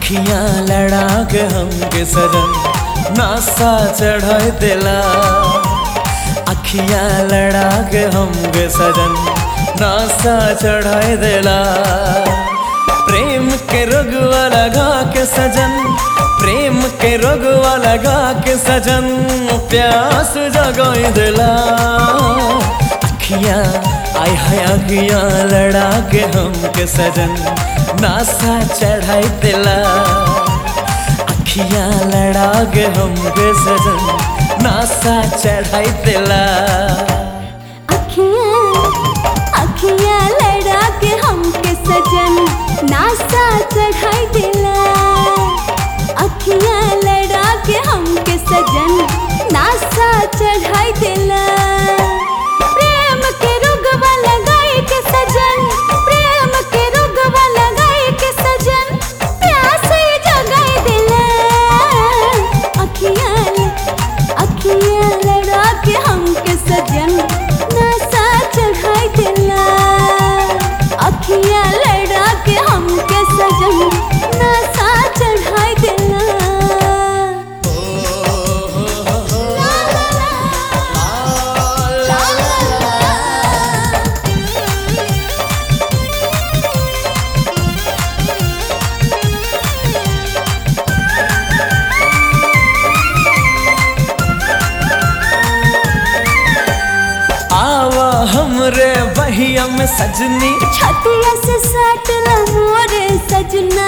अखियां लड़ा के हमके सजन नासा चढ़ाई दिला अखियां लड़ा के हमके सजन नासा चढ़ाई दिला प्रेम के रोगवा लगा के सजन प्रेम के रोगवा लगा के सजन प्यास जगाई दिला अखियां आय हाय अखियां लड़ा के हमके सजन नासा चढ़ाई दिला अखियां लड़ा के हमके सजन नासा चढ़ाई दिला अखियाँ अखियाँ लड़ा के हमके सजन नासा चढ़ाई दिला अखियाँ लड़ा के हमके सजन नासा चढ़ाई दिला प्रेम के रुगवा लगाई के सजन प्रेम के रुगवा लगाई के सजन प्यास जगाई दिला अखियाँ अखियाँ लड़ा के हमके सजन नशा चढ़ाई दिला अखियाँ लड़ा के हमके सजन नशा चढ़ाई दिला ला ला ला, ला ला ला। आवा हमरे बहिया में सजनी छतिया से सटला मोरे सजना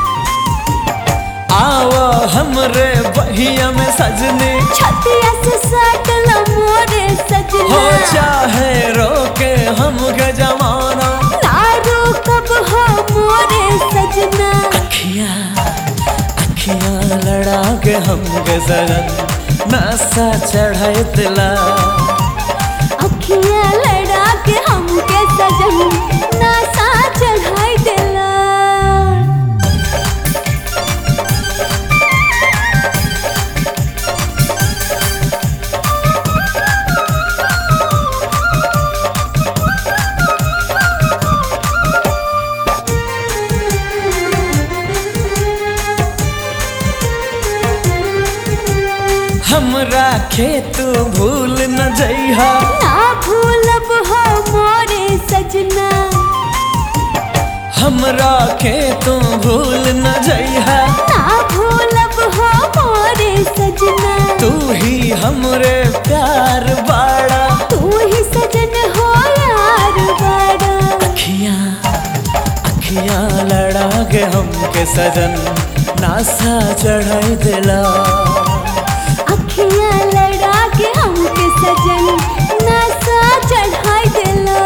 आवा हमरे बहिया में सजनी छतिया से सटला मोरे हो सजना चाहे रोके हमके जमाना तारो कब हो मोरे सजना अखियां अखियां लड़ा के हमके सजन नशा चढ़ाई दिला अखियाँ लड़ा के हमके सजन नशा चढ़ाई दिला हमरा खेत भूल न जइहा ना भूलब हो मोरे सजना हमरा खेत भूल न जइहा ना भूलब हो मोरे सजना तू ही हमरे प्यार बाड़ा तू ही सजन हो यार बड़ा अखियां अखियां लड़ा के हमके सजन नासा चढ़ाई दिला अखियाँ लड़ा के हमके सजन नशा चढ़ाई दिला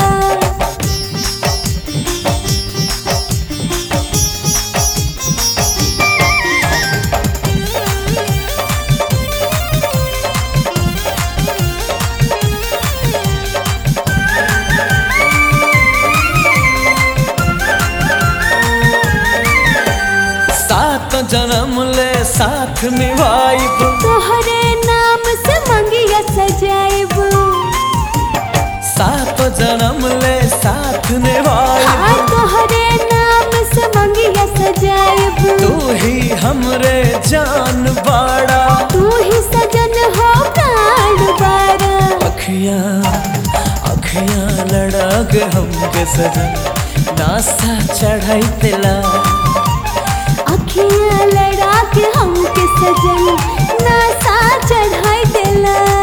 सात जन्म ले साथ निभाइब तोहरे नाम से मंगिया सजाइब सात जन्म ले साथ निभाइब हाँ तोहरे नाम से मंगिया सजाइब तू ही हमरे जान बाड़ा तू ही सजन हो प्राण बारा अखियां अखियां लड़ा के हमके सजन नासा चढ़ाई दिला अखियाँ लड़ा के हमके सजन नशा चढ़ाई दिला